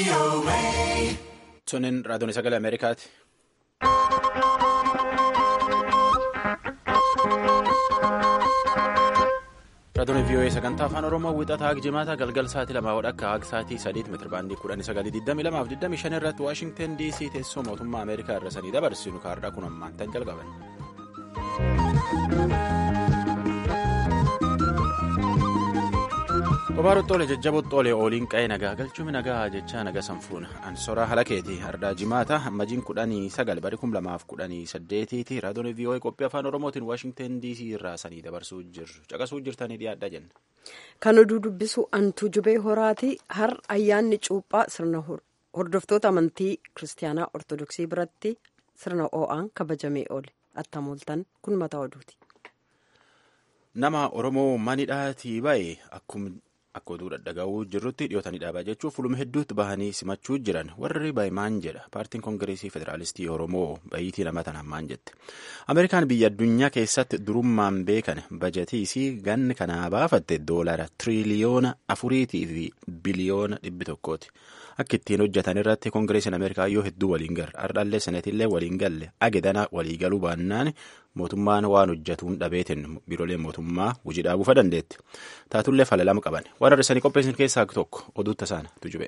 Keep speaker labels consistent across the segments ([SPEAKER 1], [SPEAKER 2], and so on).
[SPEAKER 1] Sunin raadiyoon sagalee Ameerikaati. Raadiyoon VOA sagantaa afaan Oromoo wixataa haga jimaata galgal sa'aatii lamaa akka haga sa'aatii sadiitti meetira baandii kudhanii sagalii digdamii lamaaf digdamii shan irratti Waashingtan DC teessoo mootummaa Ameerikaa irra sanii dabarsinu kaarraa kun ammaan tan jalqaban. Kophaa Xoole jajjaboo Xoole ooliin qa'ee nagaa galchuun nagaa jechaa naga sanfuun ansoraa halakeeti ardaa jimaata hammajiin kudhanii sagal bari kum lamaaf kudhanii saddeetiiti raadiyoon VOA qophii afaan oromootiin waashingtan dc irraa sanii dabarsuu jirru caqasuu jirtanii dhiyaadha jenna.
[SPEAKER 2] Kan oduu dubbisu antuu jubee horaati har ayyaanni cuuphaa sirna hordoftoota amantii kiristaanaa ortodoksii biratti sirna oo'aan kabajamee oole attamooltan kun mataa oduuti.
[SPEAKER 1] Nama Oromoo manidhaatii bahe akkuma. Akka oduu dhaga'uu jirrutti dhiyootanii dhaabaa jechuun fuluma hedduutti bahanii simachuu jiran warri bahe maan jedha paartiin koongireesii federaalistii oromoo bahiitii nama tanaan maan jette ameerikaan biyya addunyaa keessatti durummaan beekan bajatiisii ganni kanaa baafatte doolara tiriliyoona afuriitii fi biliyoona dhibbi tokkooti akka ittiin hojjetan irratti koongireesiin ameerikaa yoo hedduu waliin garra ardhallee senetillee waliin galle agedana waliigaluu baannaan mootummaan waan hojjetuun dhabeetiin biirooleen mootummaa hojii dhaabuufa dandeetti taatullee fala lama qaban waan hir'isanii qopheessan keessaa tokko oduutta isaana tujube.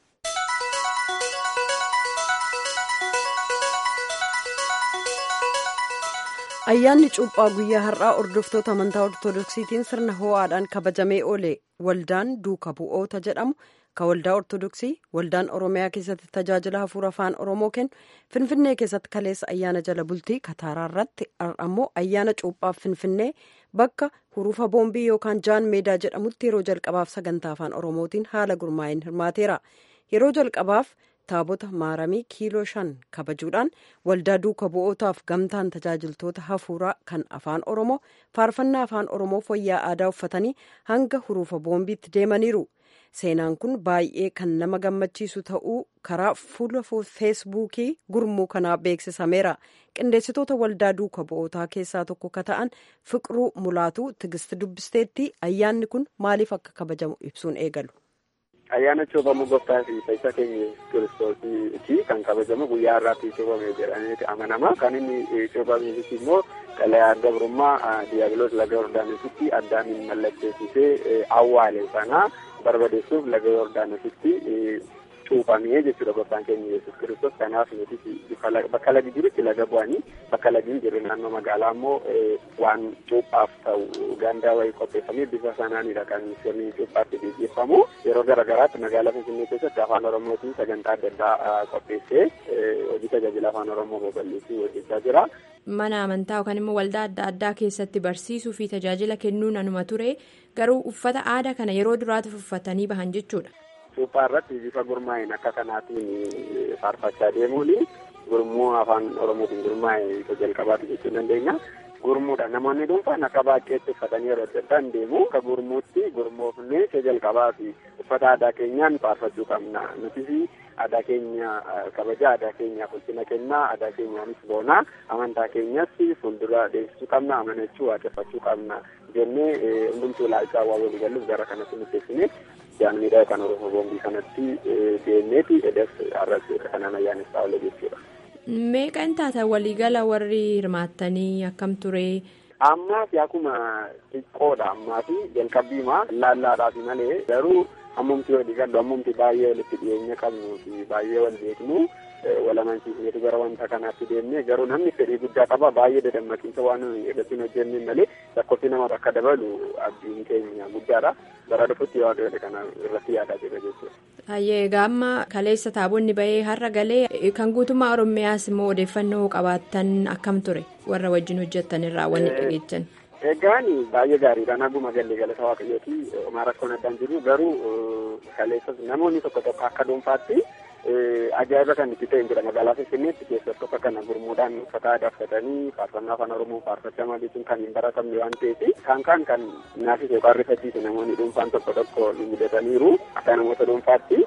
[SPEAKER 2] ayyaanni cuuphaa guyyaa har'aa hordoftoota amantaa ortodoksiitiin sirna ho'aadhaan kabajamee oole waldaan duuka bu'oota jedhamu kan waldaa ortodoksii waldaan oromiyaa keessatti tajaajila hafuura afaan oromoo kennu finfinnee keessatti kaleessa ayyaana jala bultii kataaraa irratti ammoo ayyaana cuuphaaf finfinnee bakka hurufa boombii yookaan jaan meedaa jedhamutti yeroo jalqabaaf sagantaa afaan oromootiin haala gurmaa'in hirmaateera yeroo jalqabaaf taabota maaramii kiiloo shan kabajuudhaan waldaa duuka bu'ootaaf gamtaan tajaajiltoota hafuuraa kan afaan oromoo faarfannaa afaan oromoo fayyaa aadaa uffatanii hanga hurufa boombiitti deemaniiru seenaan kun baay'ee kan nama gammachiisu ta'uu karaa fuula feesbuukii gurmuu kanaa beeksisameera qindeessitoota waldaa duuka bu'ootaa keessaa tokko ka ta'an fiqiruu mulaatuu tigisti dubbisteetti ayyaanni kun maaliif akka kabajamu ibsuun eegalu.
[SPEAKER 3] ayyaana cuuphamuu gooftaa fi fayyisa keenya kiristoosiiti kan kabajamu guyyaa har'aatti cuuphame jedhameeti amanama kan inni cuuphameefis immoo xalayaa gabrummaa diyaabiloos laga yordaanositti addaan mallatteessisee awwaale sana barbadeessuuf laga yordaanositti cuuphamee jechuudha gooftaan keenya yesus kiristoos kanaaf nuti bakka lagi jirutti laga bu'anii bakka lagi hin jirre naannoo magaalaa immoo waan cuuphaaf ta'u gandaa wayii qopheeffamee bifa sanaanidha kan sirni cuuphaatti gaggeeffamu yeroo garagaraatti magaalaa finfinnee keessatti afaan oromootiin sagantaa adda addaa qopheessee hojii tajaajila afaan oromoo babal'isuu hojjechaa jira.
[SPEAKER 4] mana amantaa yookaan immoo waldaa adda addaa keessatti barsiisuu fi tajaajila kennuun anuma ture garuu uffata aadaa kana yeroo duraatiif uffatanii bahan jechuudha.
[SPEAKER 3] Cuuphaa irratti bifa gurmaa'een akka kanaatiin faarfachaa deemuun gurmuu afaan oromootiin gurmaa'e isa jalqabaati jechuu dandeenya. Gurmuudha namoonni dhuunfaan akka baay'eetti uffatanii yeroo adda addaan deemu akka gurmuutti gurmoofnee isa jalqabaa fi uffata aadaa keenyaan faarfachuu qabna nutis aadaa keenya kabaja aadaa keenyaaf ulfina kennaa aadaa keenyaanis boonaa amantaa keenyas fuuldura deemsisuu qabna amanachuu waaqeffachuu qabna jennee hundumtuu ilaalchaa waa walii galuuf gara kanatti murteessine jaanmiidhaa yookaan oromoo boombii kanatti deemneeti edas har'as kanaan ayyaanessaa oole jechuudha.
[SPEAKER 4] Meeqan taata waliigala warri hirmaattanii akkam ture?
[SPEAKER 3] Ammaaf akkuma xiqqoodha ammaaf jalqabbiima laallaadhaaf malee garuu ammumti walii gallu ammumti baay'ee walitti dhiyeenya qabnuu fi baay'ee wal beeknu wal amansiisneetu gara wanta kanaatti deemne garuu namni fedhii guddaa qaba baay'ee dadammaqiinsa waan irratti hojjenne malee lakkoofsi nama akka dabalu abdiin keenya guddaadha bara dhufutti waaqayyoon kana irratti yaadaa jira jechuudha.
[SPEAKER 4] Hayyee gaamma kaleessa taabonni bahee har'a galee kan guutummaa Oromiyaas immoo odeeffannoo qabaattan akkam ture warra wajjin hojjettan irraa wanni dhageechan.
[SPEAKER 3] Egaan baay'ee gaariidha naguma gallee galata waaqayyooti homaa rakkoon addaan jiru garuu kaleessas namoonni tokko tokko akka dhuunfaatti ajaa'iba kan itti ta'e jira magaalaa Finfinneetti keessatti akka kana gurmuudhaan uffata aadaa uffatanii faarfannaa afaan oromoo faarfachaa jechuun kan hin baratamne waan ta'eef kan kan kan naafis yookaan rifachiise namoonni dhuunfaan tokko tokko ni mudataniiru akka namoota dhuunfaatti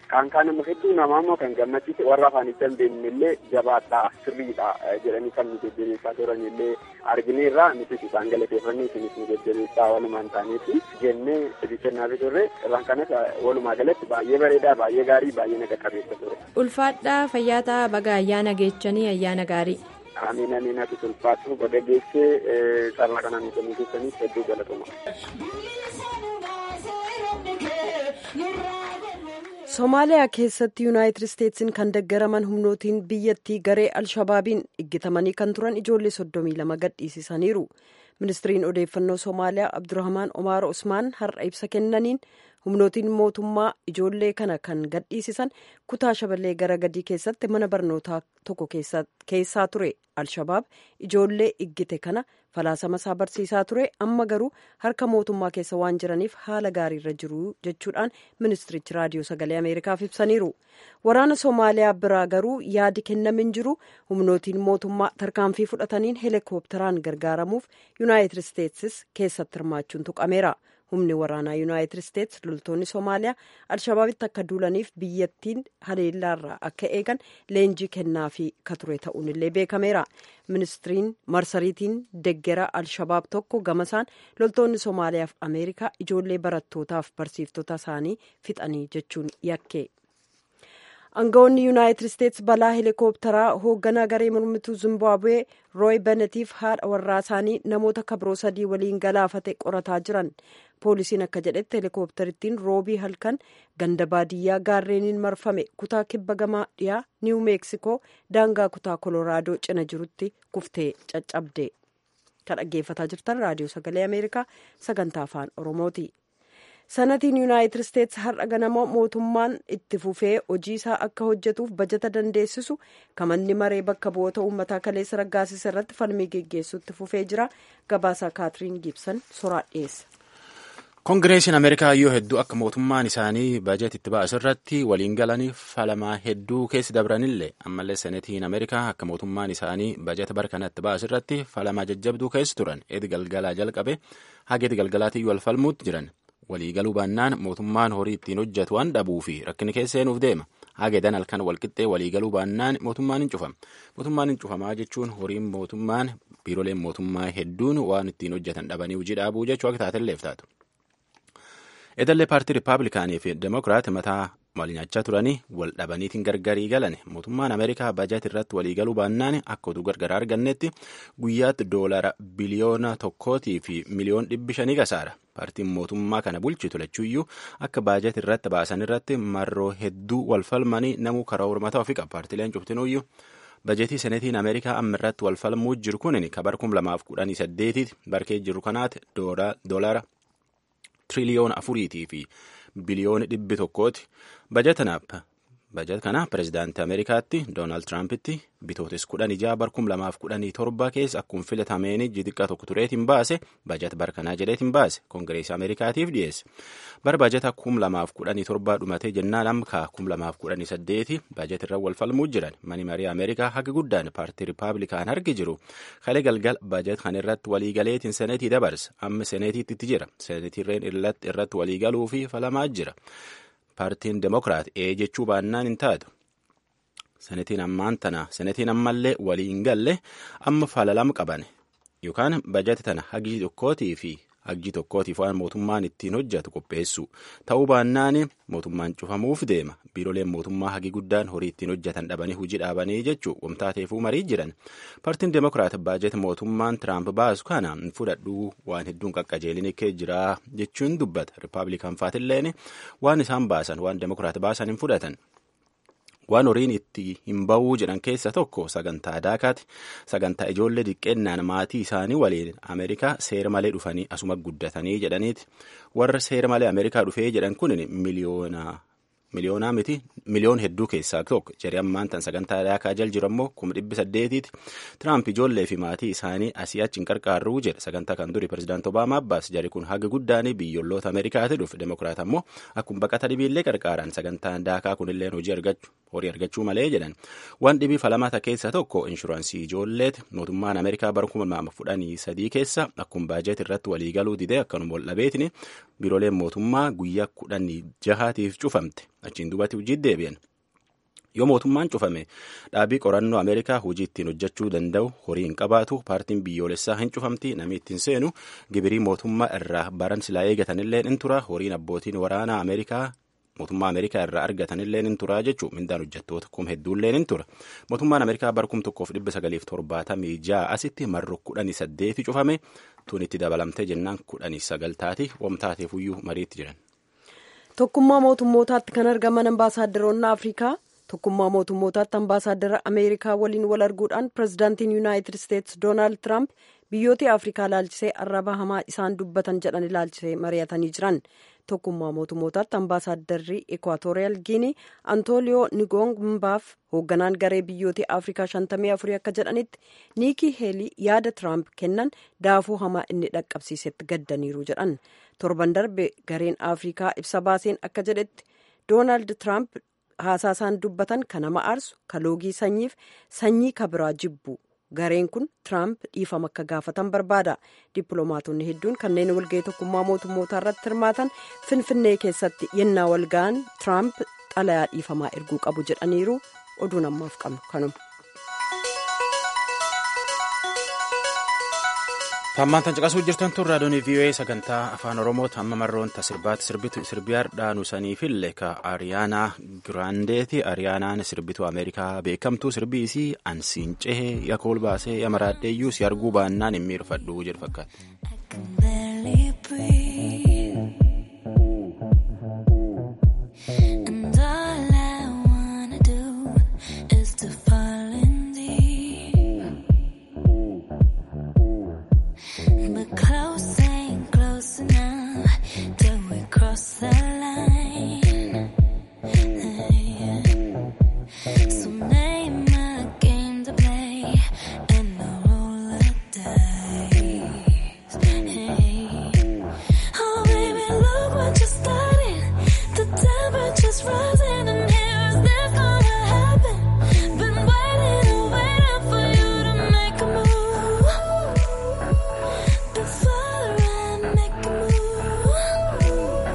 [SPEAKER 3] Kan kaan immoo hedduu namaa immoo kan gammachiise warra afaan hin dandeenye illee jabaadhaa sirriidha jedhanii kan nu jajjabeessaa turan illee argineerra nutis isaan galateeffannee isinis nu jajjabeessaa walumaan ta'aniiti jennee itti kennaafii turre irraan kanas walumaa galatti baay'ee bareedaa baay'ee gaarii baay'ee naga qabeessa ture.
[SPEAKER 4] Ulfaadhaa fayyaataa baga ayyaana geechanii ayyaana gaarii.
[SPEAKER 3] Amiin amiin ati ulfaatu baga geessee carraa kanaan nu kennuu keessaniif hedduu galatuma.
[SPEAKER 2] Somaaliyaa keessatti yuunaayitid isteetsiin kan deggaraman humnootiin biyyattii garee alshabaabiin iggitamanii kan turan ijoollee soddomii lama gadhiisisaniiru. Ministiriin odeeffannoo Somaaliyaa Abdurrahmaan Omaar Usmaan har'a ibsa kennaniin humnootiin mootummaa ijoollee kana kan gadhiisisan kutaa shaballee gara gadii keessatti mana barnootaa tokko keessaa ture alshabaab ijoollee iggite kana falaasama isaa barsiisaa ture amma garuu harka mootummaa keessa waan jiraniif haala gaariirra jiru jechuudhaan ministirichi raadiyoo sagalee ameerikaaf ibsaniiru waraana soomaaliyaa biraa garuu yaadi kennamin jiru humnootiin mootummaa tarkaanfii fudhataniin heelikoopteraan gargaaramuuf yuunaayitid isteetsis keessatti hirmaachuun tuqameera. humni waraanaa yuunaayitid isteets loltoonni soomaaliyaa alshabaabitti akka duulaniif biyyattiin haleellaarraa akka eegan leenjii kennaafii ka ture ta'uun illee beekameera ministiriin marsariitiin deggera alshabaab tokko gamasaan loltoonni soomaaliyaaf ameerikaa ijoollee barattootaaf barsiiftota isaanii fixanii jechuun yakke. aangawoonni yuunaayitid isteets balaa heelikoopteraa hoogganaa garee mormituu zimbaabuwee rooy benetiif haadha warraa isaanii namoota kabiroo sadii waliin galaafate qorataa jiran poolisiin akka jedhetti heelikoopterittiin roobii halkan ganda baadiyyaa gaarreeniin marfame kutaa kibba gamaa dhiyaa niiw meeksikoo daangaa kutaa kolooraadoo cina jirutti kuftee caccabde kan dhaggeeffataa jirtan raadiyoo sagalee ameerikaa sagantaa afaan oromooti. sanatiin yuunaayitid isteets har'a ganama mootummaan itti fufee hojii isaa akka hojjetuuf bajata dandeessisu kamanni maree bakka bu'oota uummataa kaleessa raggaasisa irratti falmii geggeessuutti fufee jira gabaasaa kaatiriin giibsan soraa dhiyeessa.
[SPEAKER 1] koongireesiin ameerikaa yoo hedduu akka mootummaan isaanii bajet itti baasu irratti waliin galanii falamaa hedduu keessa dabranillee ammallee senetiin ameerikaa akka mootummaan isaanii bajeta bara kana itti baasu irratti falamaa jajjabduu keessa turan edi galgalaa jalqabe haga edi galgalaatiin wal falmuutti jiran. waliigaluu baannaan mootummaan horii ittiin hojjetu waan dhabuu fi rakkina keessa seenuuf deema hageedan halkan walqixxee waliigaluu baannaan mootummaan hin cufama mootummaan hin cufamaa jechuun horiin mootummaan biiroleen mootummaa hedduun waan ittiin hojjetan dhabanii hojii dhaabuu jechuu akka taatelleef taatu. edallee paartii rippaabilikaanii fi demokiraat mataa wal nyaachaa turanii wal dhabaniitiin gargarii galan mootummaan ameerikaa bajet irratti waliigaluu baannaan akka oduu gargaraa argannetti guyyaatti doolara biliyoona tokkootii fi miliyoon dhibbi shanii kasaara paartiin mootummaa kana bulchitu lachuuyyuu akka baajet irratti baasan irratti marroo hedduu wal falmanii namuu karaa hormataa ofii qaba paartileen cuftinuuyyuu bajetii senetiin ameerikaa amma irratti wal falmuu jiru kunin kabar kum lamaaf kudhanii saddeetiiti barkee jiru kanaati doolara tiriliyoona afuriitii fi biliyoona dhibbi tokkooti bajetanaaf bajet kana pirezidaantii ameerikaatti doonaald tiraampiti bitootis kudhan ijaa bar kum lamaaf kudhanii torba keessa akkuma filatameen xiqqaa tokko tureetiin baase bajet bar kanaa jedheetiin baase koongireesii ameerikaatiif dhiyeesse bar bajeta kum lamaaf kudhanii torbaa dhumatee jennaan amkaa kum lamaaf kudhanii saddeeti bajet irra wal falmuu jiran mani marii ameerikaa haga guddaan paartii rippaabilikaan harki jiru kalee galgal bajet kan irratti waliigaleetiin seneetii dabarsa amma seneetiitti itti jira seneetiirreen irratti waliigaluu fi falamaa jira. paartiin demokiraat ee jechuu baannaan hin taatu senetiin ammaan tana senetiin ammallee waliin galle amma falalam qaban yookaan bajata tana hagii tokkootii fi hagii tokkootiif waan mootummaan ittiin hojjetu qopheessu ta'uu baannaan mootummaan cufamuuf deema biiroleen mootummaa hagii guddaan horii ittiin hojjetan dhabanii hujii dhaabanii jechuu wamtaateefuu marii jiran paartiin demokiraat baajeta mootummaan tiraamp baasu kana hin fudhadhuu waan hedduun qaqqajeelin kee jira jechuun dubbata rippaabilikaan faatilleen waan isaan baasan waan demokiraat baasan hin fudhatan. waan horiin itti hin ba'uu jedhan keessa tokko sagantaa daakaati sagantaa ijoollee diqqeennaan maatii isaanii waliin ameerikaa seera malee dhufanii asuma guddatanii jedhaniiti warra seera malee ameerikaa dhufee jedhan kun miliyoona miliyoonaa miti miliyoon hedduu keessaa tokko jedhee ammaan tan sagantaa daakaa jal jiru ammoo kuma dhibbi saddeetiiti tiraamp ijoollee fi maatii isaanii asii achi hin qarqaarruu jedha sagantaa kan duri pirezidaant obaamaa abbaas jari kun haga guddaanii biyyoolloota ameerikaati dhufe demokiraat ammoo akkuma baqata dhibiillee qarqaaran sagantaan daakaa kunilleen hojii argachuu horii argachuu malee jedhan waan dhibii falamata keessa tokko inshuraansii ijoolleeti mootummaan ameerikaa bara kuma lama fudhanii sadii keessa akkuma baajet irratti waliigaluu didee akkanuma wal dhabeetini biirooleen mootummaa guyyaa kudhanii jahaatiif cufamte achiin duubatti hojii deebi'an. yoo mootummaan cufame dhaabii qorannoo ameerikaa hojii ittiin hojjechuu danda'u horii hin qabaatu paartiin biyyoolessaa hin cufamti namni ittiin seenu gibirii mootummaa irraa baran silaa eegatanillee in tura horiin abbootiin waraanaa ameerikaa mootummaa ameerikaa irraa argatanillee in tura jechuun mindaan hojjettoota kum hedduullee in tura mootummaan ameerikaa bara kum tokkoof dhibba sagaliif torbaatamii ja'a asitti marro kudhanii saddeeti cufame tun itti dabalamtee jennaan kudhanii sagal taati wamtaateefuyyuu mariitti jiran.
[SPEAKER 2] tokkummaa mootummootaatti kan argaman ambaasaadaronni afrikaa tokkummaa mootummootaatti ambaasaaddara ameerikaa waliin wal arguudhaan pirezidaantiin yuunaayitid isteetsi doonaald tiraamp biyyoota afrikaa ilaalchisee arraba hamaa isaan dubbatan jedhan ilaalchisee mari'atanii jiran tokkummaa mootummootaatti ambaasaadarri ekwaatooriyaal giinii antooliyoo nigoongbaaf hoogganaan garee biyyoota afrikaa 54 akka jedhanitti niikii heelii yaada tiraamp kennan daafuu hamaa inni dhaqqabsiisetti gaddaniiru jedhan torban darbe gareen afrikaa ibsa baaseen akka jedhetti doonaald tiraamp haasaa isaan dubbatan kan nama aarsu ka loogii sanyiif sanyii kabiraa jibbu gareen kun tiraamp dhiifama akka gaafatan barbaada dippiloomaatonni hedduun kanneen walga'ii tokkummaa mootummootaa irratti hirmaatan finfinnee keessatti yennaa walga'an tiraamp xalayaa dhiifamaa erguu qabu jedhaniiru oduun ammaaf qabnu kanuma.
[SPEAKER 1] Tammaan tan caqasuu jirtan tun raadiyoon VOA sagantaa afaan Oromoo amma marroon ta sirbaatti sirbitu sirbiyaar dhaanu saniifillee ka Ariyaanaa Giraandeeti Ariyaanaan sirbitu Ameerikaa beekamtuu sirbii isii ansiin cehee yakool baasee yamaraadheeyyuu si arguu baannaan hin miirfadhu jedhu
[SPEAKER 5] But close ain't close enough till we cross the line. So name a game to play and I'll roll the dice. Oh baby, look what you started. The temperature's rising and here is this gonna happen. Been waiting and waiting for you to make a move. Before I make a move.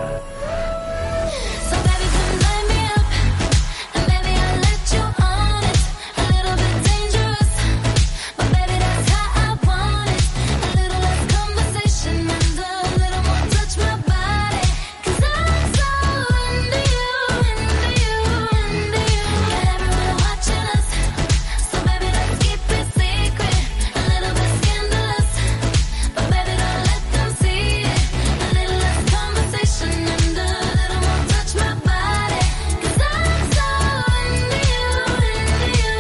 [SPEAKER 5] So baby, come light me up, and baby I'll let you on it. A little bit dangerous, but baby that's how I want it. A little less conversation and a little more touch my body. 'Cause I'm so into you, into you, into you. Got everyone watching us, so baby let's keep it secret. A little bit scandalous. But baby, don't let them see it. A little less conversation and a little more touch my body. Cause I'm so into you, into you,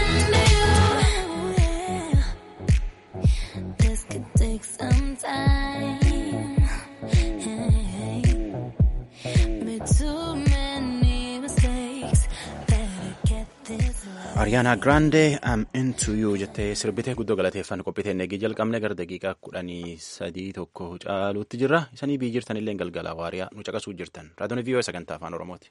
[SPEAKER 5] into you. This could take some time. Made too many mistakes. Better get this right.
[SPEAKER 1] Ariyaanaa Giraandee am into you jettee sirbitee guddoo galateeffan qophiiteen eegii jalqabne gara daqiiqaa kudhanii sadii tokko caaluutti jirra isanii biyyi jirtan illee galgala waariyaa nu caqasuu jirtan raadiyoon viiyoo sagantaa afaan oromooti.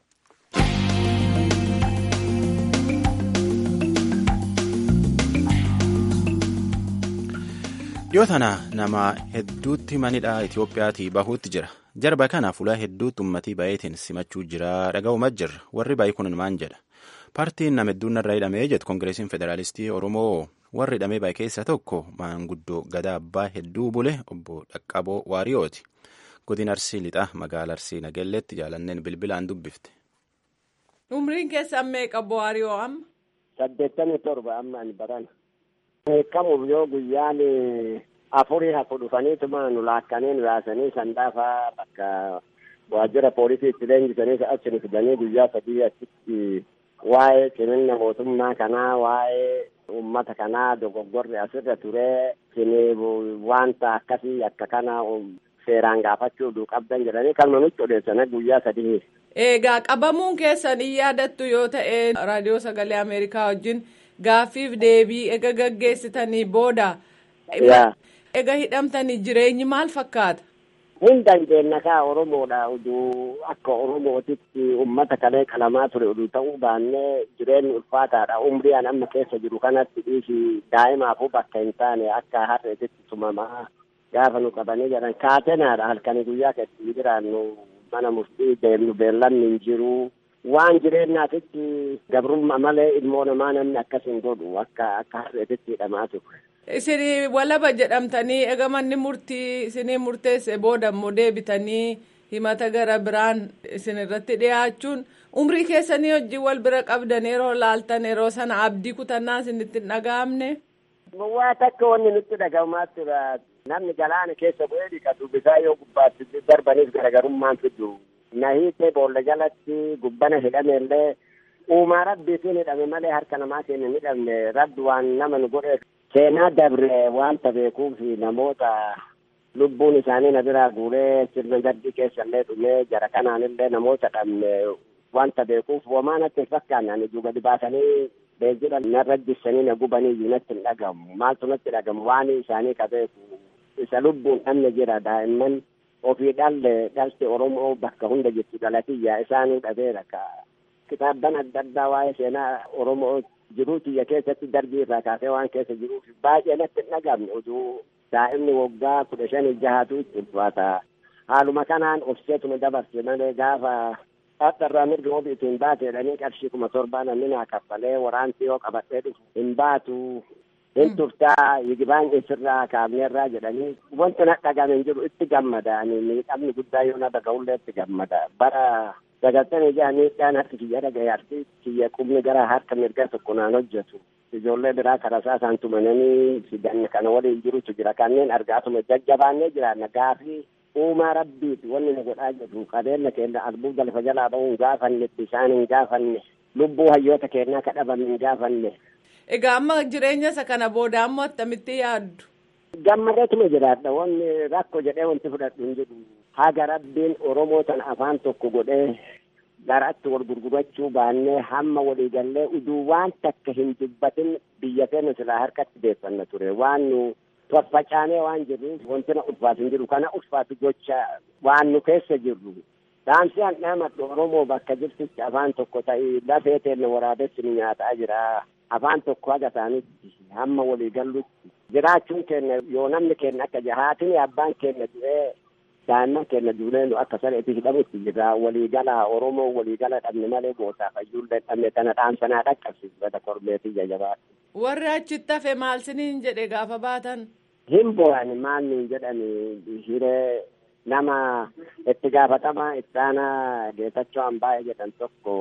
[SPEAKER 1] Dhiyoo tana nama hedduutti manidha Itiyoophiyaatii bahuutti jira. Jarba kana fuula hedduutti ummatii baay'eetiin simachuu jira dhaga'umaa jirra. Warri baay'ee kun maan jedha. Paartiin nama hedduun irraa hidhamee jedhu Koongireesiin Federaalistii Oromoo warri hidhamee baay'ee keessaa tokko maanguddoo gadaa abbaa hedduu bule obbo Dhaqqaboo Waariyooti. Godina Arsii Lixaa magaalaa Arsii Nagelleetti jaalanneen bilbilaan dubbifte.
[SPEAKER 6] Umriin keessan meeqa obbo Waariyoo amma?
[SPEAKER 3] saddeettamii torba amma ani barana. Beekamuuf yoo guyyaan afurii hafu dhufaniituma nu laakkanii nu yaasanii sandaafaa bakka waajjira poolisii itti leenjisanii achi nu fidanii guyyaa sadii achitti waa'ee cimina mootummaa kanaa waa'ee uummata kanaa dogoggorri asirra ture siniif wanta akkasii akka kana seeraan gaafachuu duu qabdan jedhanii kalma nutti odeessanii guyyaa sadii.
[SPEAKER 6] Egaa qabamuun keessan hin yaadattu yoo ta'e raadiyoo sagalee Ameerikaa wajjin gaaffiif deebii ega gaggeessitanii booda.
[SPEAKER 3] Yaa.
[SPEAKER 6] Ega hidhamtanii jireenyi maal fakkaata?
[SPEAKER 3] Hin dandeenye kaa Oromoodha uduu akka Oromootitti uummata kalee qalamaa ture uduu ta'uu baannee jireenyi ulfaataadha. Umrii an amma keessa jiru kanatti dhiisi daa'imaafuu bakka hin taane akka harreetitti tumamaa gaafa nu qabanii jedhan kaatenaadha halkanii guyyaa keessatti jiraannu
[SPEAKER 7] mana murtii deemnu beellanni hin jiru. Waan jireenyaatitti gabrummaa malee ilmoo namaa namni akkas hin godhu akka akka harreetitti hidhamaa ture.
[SPEAKER 6] Isin walaba jedhamtanii egaa manni murtii isinii murteesse booda immoo deebitanii himata gara biraan isin irratti dhiyaachuun umrii keessanii hojii wal bira qabdan yeroo laaltan yeroo sana abdii kutannaa isinitti hin dhaga'amne.
[SPEAKER 7] Waa takka wanni nutti dhagahamaa tura. Namni galaana keessa bu'ee dhiqatu bisaa yoo gubbaatti darbaniif garagarummaan fidu. Na hiitee boolla jalatti gubbana hidhame illee uumaa rabbiitiin hidhame malee harka namaatiin hin hidhamne rabbi waan nama nu godhe seenaa dabre wanta beekuuf namoota lubbuun isaanii na biraa guuree sirna gaddi keessa illee dhumee jara kanaan illee namoota dhabne wanta beekuuf homaa natti hin fakkaanne ani gadi baasanii beenzila narra jissanii na gubanii iyyuu natti hin dhagamu maaltu natti dhagamu waan isaanii ka beeku isa lubbuun dhabne jira daa'imman ofii dhalle dhalti oromoo bakka hunda jirtu dhalatiyya isaanuu dhabeera ka kitaabban adda addaa waa'ee seenaa oromoo jiruu tiyya keessatti darbii irraa kaasee waan keessa jiruuf baay'ee natti hin dhagamne utuu daa'imni waggaa kudha shanii jahaatu itti ulfaata haaluma kanaan obseetuma dabarse malee gaafa dhadharraa mirga obi itti hin baate jedhanii qarshii kuma torbaa namni naa kaffalee waraanti yoo qabadhee dhufu hin baatu hin turtaa yigibaan isirraa kaabneerraa jedhanii wanti na dhagame hin jiru itti gammada ani miidhamni guddaa yoo na dhaga'ullee itti gammada bara sagaltamii jaha miidhaan harki kiyya dhagaye harki kiyya qubni gara harka mirga tokko naan hojjetu ijoollee biraa karasaa isaan tumananii fidanne kana waliin jirutu jira kanneen argaatuma jajjabaannee jiraanna gaafii uumaa rabbiiti wanni nu godhaa jedhu qabeenya keenya albuuda lafa jalaa ba'uu hin gaafanne bishaan hin gaafanne lubbuu hayyoota keenyaa kadhabame hin gaafanne.
[SPEAKER 6] Egaa amma jireenya isa kana booda ammoo attamitti yaaddu?
[SPEAKER 7] Gammadeetuma jiraadha wanni rakko jedhee wanti fudhadhu hin jiru. Haga rabbiin Oromoo tana afaan tokko godhee garatti wal gurgurachuu baannee hamma waliigallee uduu waan takka hin dubbatin biyya keenya silaa harkatti deeffanna ture waan nu faffacaanee waan jirruuf wanti na ulfaatu hin jiru kana ulfaatu gocha waan nu keessa jirru dhaamsi handhaamadhu oromoo bakka jirtutti afaan tokko ta'ii lafee teenne waraabessi nu nyaataa jira afaan tokko haga isaanitti hamma waliigallutti jiraachuun keenya yoo namni keenya akka jahaatin abbaan keenya du'ee daa'imman keenya duunee nu akka sareetti hidhamutti jirra waliigala oromoo waliigala dhabne malee gootaaf ayyuullee dhabne tana dhaamsanaa dhaqqabsiifata kormeetii jajabaa.
[SPEAKER 6] Warri achitti hafe maal siniin jedhe gaafa baatan?
[SPEAKER 7] Hin bo'ani maal nuun jedhani hiree nama itti gaafatama ittaana geetachoo hambaa'e jedhan tokko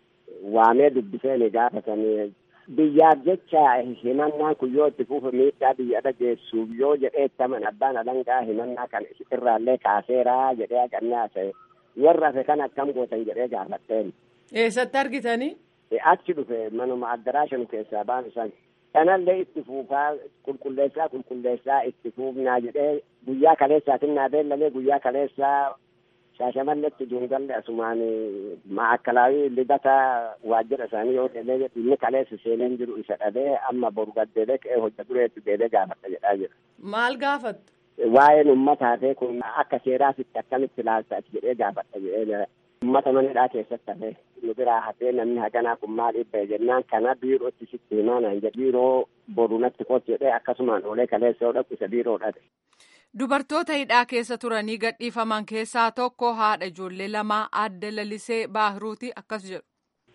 [SPEAKER 7] waamee dubbisee ni gaafatanii biyyaaf jecha himannaan kun yoo itti fufe miidhaa biyya irra geessuuf yoo jedhee ittaman abbaan alangaa himannaa kan irraallee kaaseeraa jedhee haqannaa ta'e warra hafe kan akkam gootan jedhee gaafatteen.
[SPEAKER 6] Eessatti argitanii?
[SPEAKER 7] Achi dhufe manuma addaraashan keessaa baan san kanallee itti fuufaa qulqulleessaa qulqulleessaa itti fuufnaa jedhee guyyaa kaleessaatiin naa beellamee guyyaa kaleessaa shaashamalletti duungalle asumaan maakalaawii lidata waajjira isaanii yoo deemee inni kaleessa seeneen jiru isa dhabee amma boru gaddeelee ka'ee hojja dureetti deebee gaafadha jedhaa jira.
[SPEAKER 6] Maal gaafattu?
[SPEAKER 7] Waa'een uummata hafee kun akka seeraasitti akkamitti ilaalta jedhee gaafadha jedhee uummata manadhaa keessatti hafee nu biraa hafee namni haganaa kun maal dhibba jennaan kana biirootti sitti himaa naan jedhe biiroo boru natti kooti jedhee akkasumaan oolee kaleessa yoo dhaqu isa biiroo dhaqe.
[SPEAKER 8] Dubartoota hidhaa keessa turanii gadhiifaman keessaa tokko haadha ijoollee lamaa adda lalisee baahiruuti akkas jedhu.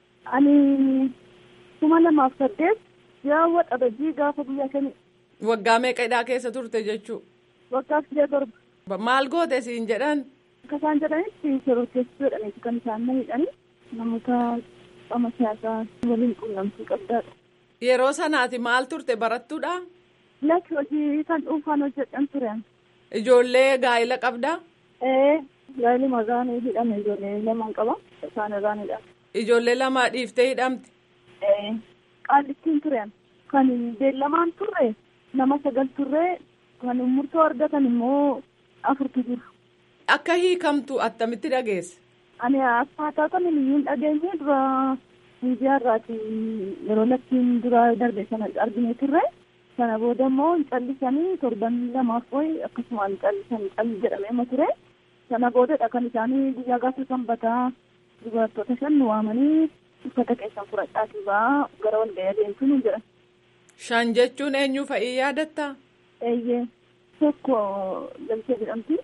[SPEAKER 9] Ani kuma lamaaf saddeet yaawwa dhabajii gaafa guyyaa shanii.
[SPEAKER 6] Waggaa meeqa hidhaa keessa turte jechuu?
[SPEAKER 9] Waggaa sidee torba.
[SPEAKER 6] Maal goote siin jedhan?
[SPEAKER 9] Akka isaan jedhanitti shororkeessuu jedhaniiti kan isaan na hidhanii namoota qaama siyaasaa waliin quunnamtii qabdaadha.
[SPEAKER 6] Yeroo sanaati maal turte barattuudha?
[SPEAKER 9] Lakki hojii kan dhuunfaan hojjedhan turan.
[SPEAKER 6] Ijoollee gaa'ila qabdaa?
[SPEAKER 9] Ee gaa'illi maqaan hidhame ijoollee lamaan qaba isaan irraan hidhame.
[SPEAKER 6] Ijoollee lama dhiiftee hidhamte?
[SPEAKER 9] Ee qaallittiin turan kan beellamaan turre nama sagal turre kan murtoo argatan immoo afurtu jiru.
[SPEAKER 6] Akka hiikamtu attamitti dhageesse?
[SPEAKER 9] Ani akkaataa kan hin dhageenye dura miidiyaa irraati yeroo lakkiin dura darbe sana argine turre. sana booda immoo hin callisanii torban lamaaf wayi akkasumaan callisan calli jedhamee ture sana boodadha kan isaanii guyyaa gaafa sanbataa dubartoota shan nu waamanii uffata keessan fudhadhaatii ba'aa gara walga'ii adeemtu nu jedhan.
[SPEAKER 6] Shan jechuun eenyu fa'ii yaadattaa?
[SPEAKER 9] Eeyyee tokko Lalisee jedhamti.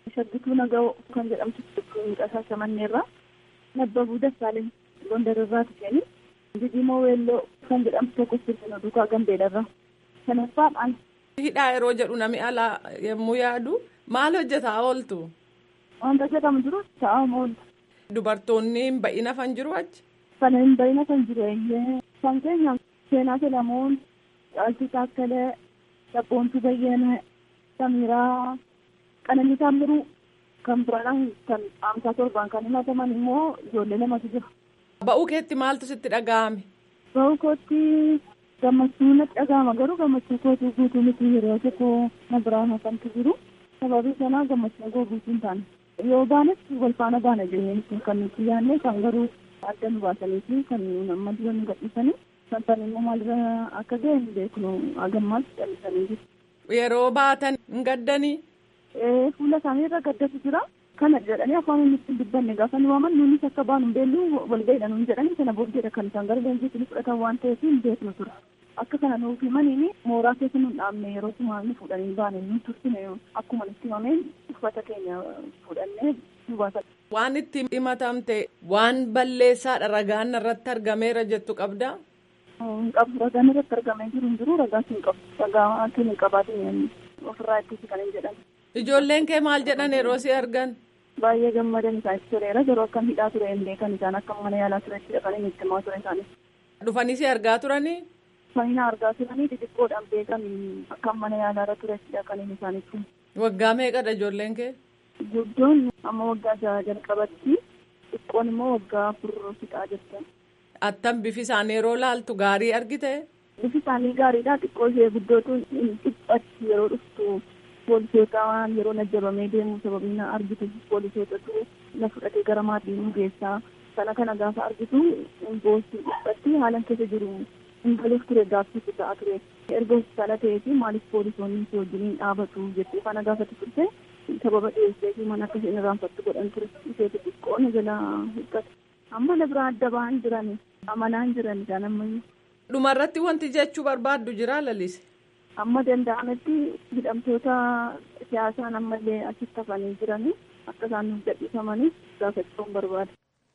[SPEAKER 9] Shaggituu Naga'oo kan jedhamtu mucasaa shamanneerra. Nabbabuu Dassaaleny Gondarirraa tuqeeni. Didimoo Weelloo kan jedhamtu tokko Sirnoo Duukaa Gambeedarra. Sanaffaan
[SPEAKER 6] Hidhaa yeroo jedhu namni alaa yommuu yaadu maal hojjetaa ooltu?
[SPEAKER 9] wanta jedhamu jiru taa'amu oolta.
[SPEAKER 6] Dubartoonni hin ba'ina fan jiru achi?
[SPEAKER 9] Kana hin bayina kan jiru eeyyee. Kan keenya seenaa Selamoon, Caaltuu Taakkalee, Dabboontuu Bayyenee, Samiraa, Qananii Taammiruu kan biraan kan amsaa torbaan kan himataman immoo ijoollee lamatu jira.
[SPEAKER 6] Ba'uu keetti maaltu sitti dhaga'ame?
[SPEAKER 9] Ba'uu kootti gammachuu natti dhaga'ama garuu gammachuu kootii guutuu miti yeroo tokko na biraan hafantu jiru. Sababii sanaa gammachuu koo guutuu hin taane. Yoo baanes wal faana baana jennee kan nuti yaadne kan garuu adda nu baasanii fi kan amma dura nu gadhiisanii kan tan immoo maalirra akka ga'e hin beeknu hagammaas callisanii jiru.
[SPEAKER 6] Yeroo baatan hin gaddanii?
[SPEAKER 9] Ee fuula isaanii irra gaddatu jira. Kana jedhanii afaan inni ittiin dubbanne gaafa nu waaman nuunis akka baanu hin beellu walga'iidha nuun jedhanii sana booddeedha kan isaan gara leenjiitti fudhatan waan ta'eef hin beeknu tura. Akka kana nuuf himaniini mooraa keessa nu dhaabne yeroo tumaa nu fuudhanii baane nu tursine akkuma nutti himameen uffata keenya fuudhannee nu baasan.
[SPEAKER 6] Waan itti himatamte waan balleessaadha ragaan irratti argameera jettu qabdaa?
[SPEAKER 9] Hin qabu ragaan irratti argamee jiru hin jiru ragaas hin qabu. Ragaa akka hin qabaatin ofirraa ittisi kan hin jedhan.
[SPEAKER 6] Ijoolleen kee maal jedhan yeroo si argan?
[SPEAKER 9] Baay'ee gammadan isaanis tureera yeroo akkam hidhaa ture hin beekan isaan akka mana yaalaa turetti dhaqanii itti himaa ture isaanis.
[SPEAKER 6] Dhufanii si argaa turanii?
[SPEAKER 9] Fahina argaa turanii xixiqqoodhaan beekan akka mana yaalaa irra turetti dhaqanii isaanitti.
[SPEAKER 6] Waggaa meeqadha ijoolleen kee?
[SPEAKER 9] Guddoon amma waggaa jaha jalqabatti xiqqoon immoo waggaa afur fixaa jirti.
[SPEAKER 6] Attam bifi isaanii yeroo laaltu gaarii argite?
[SPEAKER 9] Bifi isaanii gaariidha xiqqoo ishee guddootu hin dhiphatti yeroo dhuftu poolisoota waan yeroo najjabamee deemu sababii na argitu poolisootatu na fudhatee gara maatii nu geessaa sana kana gaafa argitu boosii dhiphatti haalan keessa jiru hin galuuf ture gaaffiisu ta'a ture erga hospitaala ta'ee fi maaliif poolisoonni si wajjiniin dhaabatu jettee faana gaafatti turte sababa dhiyeessee fi mana akka isheen irraanfattu godhan ture isheetu xiqqoo na jala hiikkate amma na biraa adda ba'an jiran amanaan jiran isaan ammayyu.
[SPEAKER 6] Dhumarratti wanti jechuu barbaaddu jira lalise.
[SPEAKER 9] amma danda'ametti hidhamtoota siyaasaan ammallee achitti hafanii jiranii akka isaan nuuf gadhiifamaniif gaafachuun barbaada.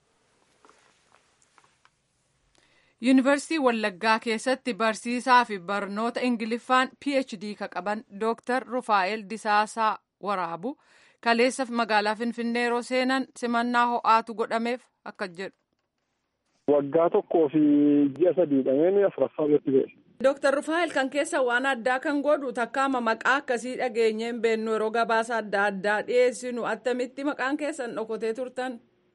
[SPEAKER 8] Yuunivarsiitii Wallaggaa keessatti barsiisaa fi barnoota Ingiliffaan PhD ka qaban Dr. Rufaa'el Disaasaa Waraabu kaleessa magaalaa Finfinnee yeroo seenan simannaa ho'aatu godhameef akka jedhu.
[SPEAKER 10] Waggaa tokkoo fi ji'a sadii dhameen afuraffaa irratti ba'e.
[SPEAKER 6] Dooktar Rufaa'el kan keessa waan addaa kan godhu takkaama maqaa akkasii dhageenyee hin beennu yeroo gabaasa adda addaa dhiyeessinu attamitti maqaan keessan dhokotee turtan.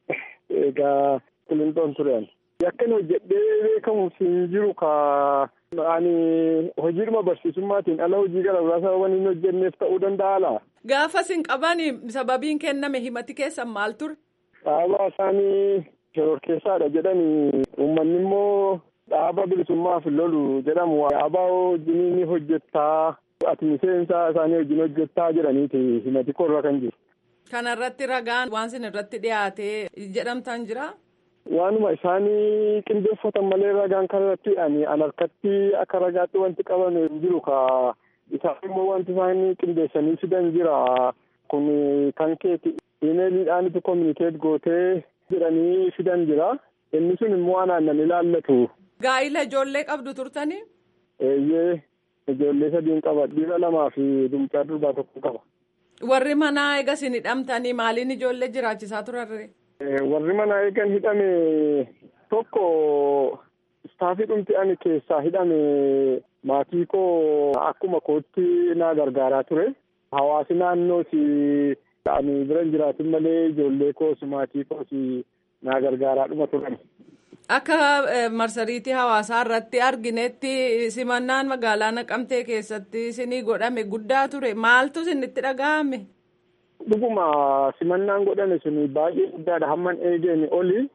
[SPEAKER 10] Egaa Kilintoon turean. Yakkan hojjedhee beekamu hin jiru ka ani hojiidhuma barsiisummaatiin ala hojii gara biraa sababa hin hojjenneef ta'uu danda'a laa.
[SPEAKER 6] Gaafa sin qabani sababiin kenname himati keessan maal ture?
[SPEAKER 10] Dhaabaa isaanii shororkeessaadha jedhanii uummanni immoo dhaaba bilisummaaf lolu jedhamu dhaabaa wajjin ni hojjettaa ati miseensa isaanii wajjin hojjettaa jedhaniiti himati korra kan jiru.
[SPEAKER 6] Kanarratti ragaan waan sin irratti dhiyaatee jedhamtan jira.
[SPEAKER 10] Waanuma isaanii qindeeffatan malee ragaan kanarratti ani an harkatti akka ragaatti wanti qaban hin jiru ka isaan immoo wanti isaanii qindeessanii fidan jira kun kan keeti imeeliidhaanitu kominikeet gootee jedhanii fidan jira inni sun immoo anaan nan ilaallatu.
[SPEAKER 6] Gaa'ila ijoollee qabdu turtanii?
[SPEAKER 10] Eeyyee ijoollee sadiin qaba dhiira lamaa fi dumcaa durbaa tokko qaba.
[SPEAKER 6] Warri manaa eega sin hidhamtanii maaliin ijoollee jiraachisaa turarre?
[SPEAKER 10] Warri manaa eegan hidhame tokko istaafii dhumti ani keessaa hidhame maatii koo akkuma kootti na gargaaraa ture. Hawaasi naannoos ani bira jiraatin malee ijoollee koos maatii koos na gargaaraa dhuma turan.
[SPEAKER 6] Akka marsariitii hawaasaa irratti arginetti simannaan magaalaa Naqamtee keessatti isinii godhame guddaa ture. Maaltu isinitti dhaga'ame?
[SPEAKER 10] Dhuguma simannaan godhame sun baay'ee guddaadha. Hamman eegeen oli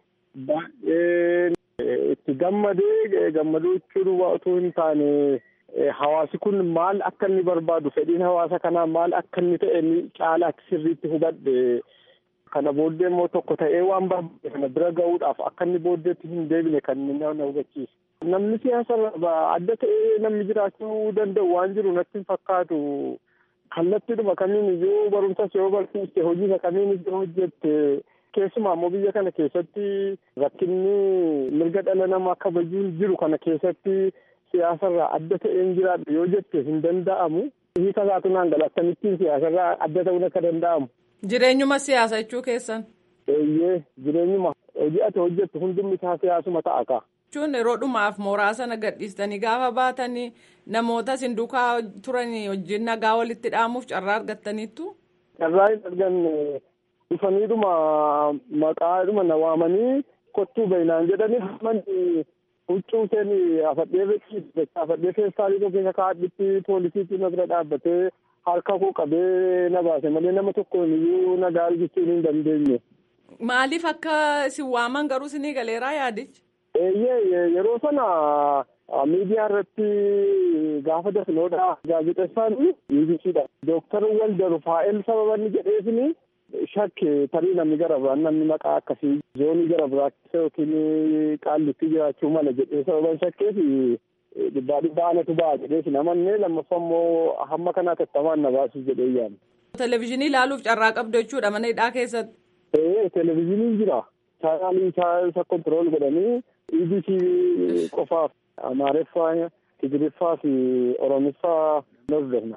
[SPEAKER 10] baay'ee itti gammadee gammaduu jechuun otoo hin taane hawaasi kun maal akka inni barbaadu fedhiin hawaasa kanaa maal akka inni ta'e caalaatti sirriitti hubadhe. Kana booddee immoo tokko ta'ee waan barbaade kana bira ga'uudhaaf akka inni booddeetti hin deebine kan inni na hubachiisu. Namni siyaasa adda ta'ee namni jiraachuu danda'u waan jiru natti hin fakkaatu. kallattiidhuma kamiin iyyuu barumsas yoo barsiiste hojii kamiin iyyuu hojjette keessumaa immoo biyya kana keessatti rakkinni mirga dhala namaa kabajuun jiru kana keessatti siyaasarraa adda ta'een jiraadha yoo jette hin danda'amu. Hiika isaatu naan gala akkamittiin siyaasarraa adda ta'uun akka danda'amu.
[SPEAKER 6] Jireenyuma siyaasa jechuu keessan.
[SPEAKER 10] Eeyyee jireenyuma hojii ati hojjettu hundumni isaa siyaasuma ta'a kaa.
[SPEAKER 6] jechuun yeroo dhumaaf mooraa sana gadhiistanii gaafa baatanii namoota isin duukaa turanii wajjin nagaa walitti dhaamuuf carraa argattaniittu.
[SPEAKER 10] Carraa hin arganne dhufaniidhuma maqaadhuma na waamanii kottuu bainaan jedhanii hammanni huccuu isheen afadhee beeksisu afadhee feestaalii tokko keessa kaadhitti poolisiitti na bira dhaabbatee harka koo qabee na baase malee nama tokkoon iyyuu nagaa argachuun hin dandeenye.
[SPEAKER 6] Maaliif akka isin waaman garuu isinii galeeraa yaadichi?
[SPEAKER 10] Eeyyee yeroo sana miidiyaa irratti gaafa dafnoodha gaazexeessaan BBCdha. Dooktar Walda Rufaa'el sababa inni jedheefini shakke tarii namni gara biraan namni maqaa akkasii zoonii gara biraa keessa yookiin qaallitti jiraachuu mala jedhee sababan shakkeef dhibbaa dhibbaa anatu ba'a jedheef namannee lammaffaa immoo hamma kanaa tattamaan na baasuuf jedhee yaadne.
[SPEAKER 6] Televezyiinii ilaaluuf carraa qabdu jechuudha mana hidhaa keessatti.
[SPEAKER 10] Ee televezyiiniin jira. Chaanaalii isa kontirool godhanii EBC qofaaf Amaariffaa, Tigiriffaa fi Oromiffaa hordofna.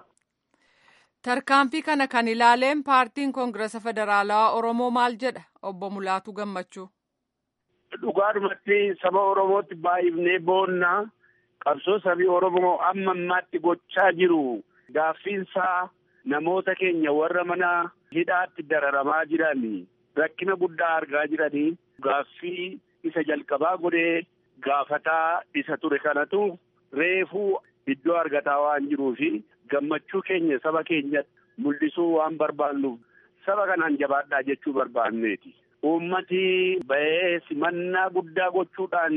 [SPEAKER 8] Tarkaanfii kana kan ilaaleen paartiin Koongirasa Federaalawaa Oromoo maal jedha obbo Mulaatu Gammachuu.
[SPEAKER 11] Dhugaadhumatti saba Oromootti baay'ifnee boonnaa qabsoo sabii Oromoo amma ammaatti gochaa jiru gaaffiinsaa namoota keenya warra mana hidhaatti dararamaa jiran rakkina guddaa argaa jiranii gaaffii isa jalqabaa godhee gaafataa isa ture kanatu reefuu iddoo argataa waan jiruu fi gammachuu keenya saba keenya mul'isuu waan barbaannuuf saba kanaan jabaadhaa jechuu barbaanneeti. Uummati ba'ee simannaa guddaa gochuudhaan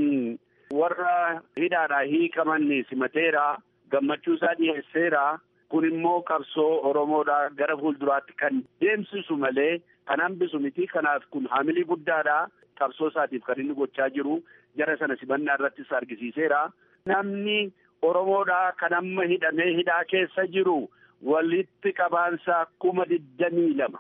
[SPEAKER 11] warra hidhaadhaa hiikaman simateera gammachuu isaa dhiyeesseera kun immoo qabsoo Oromoodhaa gara fuulduraatti kan deemsisu malee kan hambisu miti kanaaf kun haamilii guddaadha qabsoo isaatiif kan inni gochaa jiru jara sana simannaa irrattis argisiiseera. Namni Oromoodhaa kan amma hidhamee hidhaa keessa jiru walitti qabaansa kuma digdamii lama.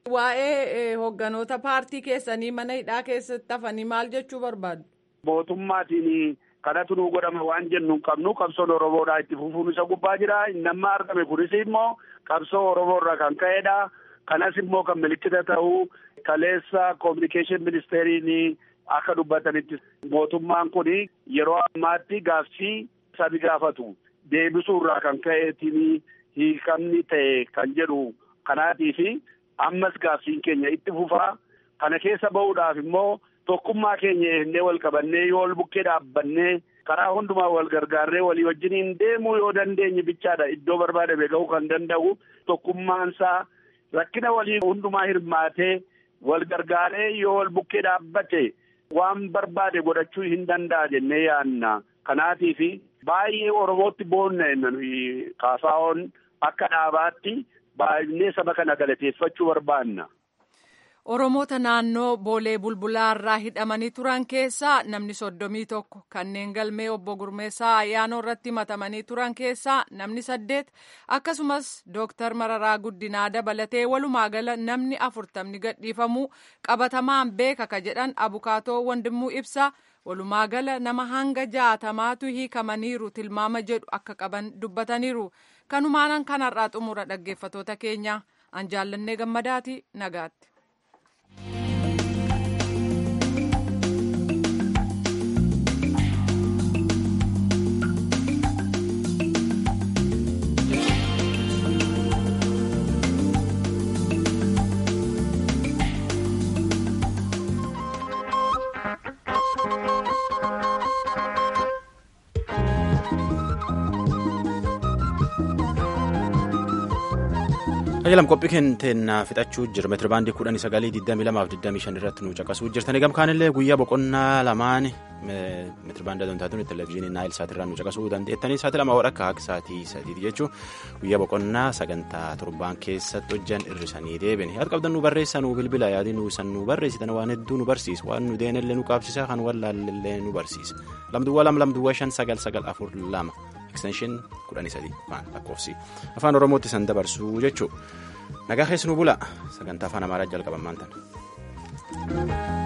[SPEAKER 6] Waa'ee hogganoota paartii keessanii mana hidhaa keessatti hafanii maal jechuu barbaadu?
[SPEAKER 11] Mootummaatiin kanatu nu godhama waan jennu hin qabnu qabsoon Oromoodhaa itti fufuun isa gubbaa jira. Namni argame kunis immoo qabsoo Oromoo irraa kan ka'edha. Kanas immoo kan milikkita ta'u kaleessa koominikeeshin ministeeriin akka dubbatanitti mootummaan kun yeroo ammaatti gaaffii sabi gaafatu deebisuu irraa kan ka'eetiin hiikamni ta'e kan jedhu kanaatiifi ammas gaaffiin keenya itti fufaa kana keessa ba'uudhaaf immoo tokkummaa keenya eegnee wal qabannee yoo wal bukkee dhaabbannee karaa hundumaa wal gargaarree walii wajjiniin deemuu yoo dandeenye bichaadha iddoo barbaadame ga'uu kan danda'u tokkummaansaa rakkina walii hundumaa hirmaatee wal gargaaree yoo wal bukkee dhaabbate waan barbaade godhachuu hin danda'a jennee yaanna kanaatiifi baay'ee oromootti boonna kaasaa'oon akka dhaabaatti baay'inee saba kana galateeffachuu barbaanna.
[SPEAKER 8] Oromoota naannoo Boolee Bulbulaa irraa hidhamanii turan keessaa namni soddomii tokko kanneen galmee obbo Gurmeessaa ayyaanoo irratti himatamanii turan keessaa namni saddeet akkasumas Dooktar Mararaa Guddinaa dabalatee walumaa gala namni afurtamni gadhiifamuu qabatamaan beeka ka jedhan abukaatoo Wandimuu ibsa walumaa gala nama hanga jaatamaatu hiikamaniiru tilmaama jedhu akka qaban dubbataniiru kanumaanan kanarraa xumura dhaggeeffatoota keenya an jaallannee gammadaati nagaatti.
[SPEAKER 1] Qajeelam qophii keenyaa fixachuu jira meetira baandii kudhanii sagalii digdamii lamaaf digdamii shan irratti nu caqasuu jirtanii gamkaanillee guyyaa boqonnaa lamaan meetira baandii adoontaatuun televezyiinii naayil saatirraa nu caqasuu dandeettanii sa'aatii lama hodha akka sa'aatii sadiiti jechuun guyyaa boqonnaa sagantaa torbaan keessatti hojjan irrisanii deebine yaada qabdan nu barreessaa nu bilbila yaadii nu san nu barreessitan waan hedduu nu barsiisa waan nu deenellee nu qaabsisa kan wallaallee nu barsiisa lamduwwaa lama lamduwwaa shan sagal sagal afur lama ekstenshin kudhanii sadi faan lakkoofsi afaan oromootti san dabarsuu jechuu nagaa keessanuu bula sagantaa afaan amaaraa jalqaban maantan.